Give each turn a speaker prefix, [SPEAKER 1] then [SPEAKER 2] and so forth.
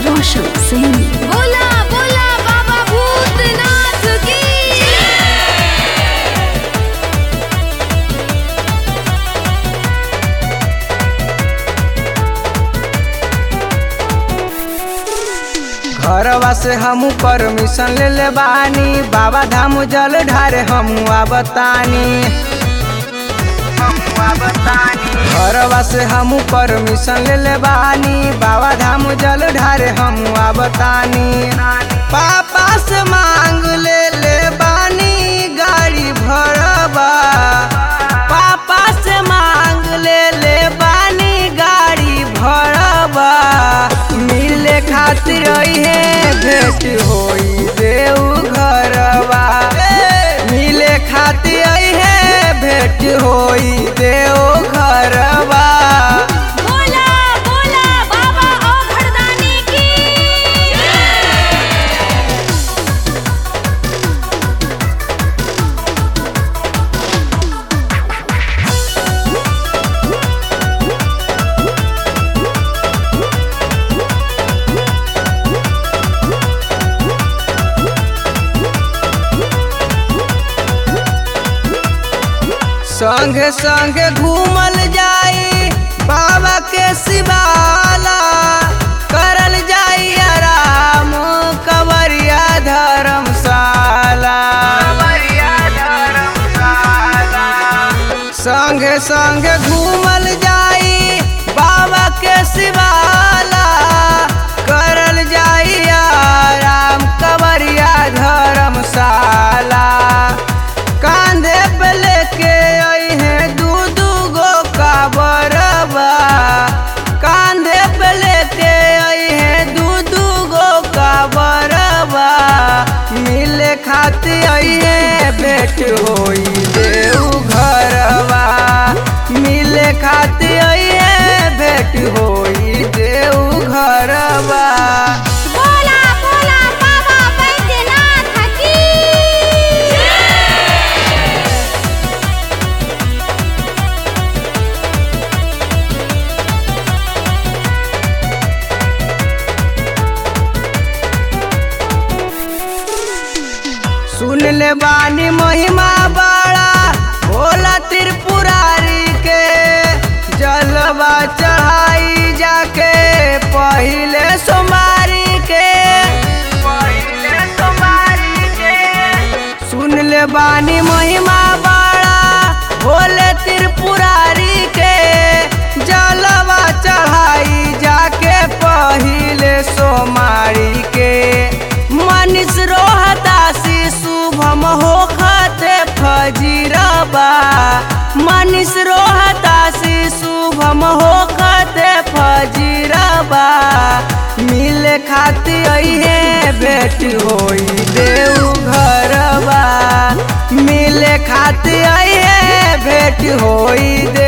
[SPEAKER 1] रोशन सिंह
[SPEAKER 2] बोला बोला बाबा भूतनाथ की
[SPEAKER 3] घरवा से हमू परमिशन ले ले बानी बाबा धाम जल ढारे हमू बतानी घरवा से हमू परमिशन ले ले बानी बाबा धाम जल ढारे हमू बतानी पापा से मांग ले ले बानी गाड़ी भरवा पापा से मांग ले ले बानी गाड़ी भरवा मिले खातिर है भेंट होई देऊ घरवा मिले खातिर है भेंट होई देऊ घरवा
[SPEAKER 2] बोला बोला बाबा ओ घरदानी की
[SPEAKER 3] संगे संगे घूमल जाई बाबा के शिवाला करल जाई आराम कवरिया धर्मशाला संगे संगे घूमल जाई बाबा के शिवाला करल जाई आराम कवरिया धर्मशाला कांधे पे लेके आई है दू दू गो काबरबा कांधे पे लेके आई है दू दू गो काबरबा मिले खाती आई है बेट होई देऊ घरवा मिले खाती आई है भेट होई देऊ घरवा
[SPEAKER 2] बोला बोला बाबा बैद्यनाथ की
[SPEAKER 3] सुन ले बानी महिमा बड़ा भोला त्रिपुरारी के जलवा चढ़ाई जाके पहिले सोमारी के पहिले सोमारी के सुन ले बानी महिमा बड़ा भोले त्रिपुरारी के जलवा चढ़ाई जाके पहिले सोमारी के मनीष रोहतासी शुभम होखते फजीरबा मनीष रोहतासी शुभम होखते फजीरबा मिले खाती है भेट होई देऊ घरवा मिले खाती है भेट होई दे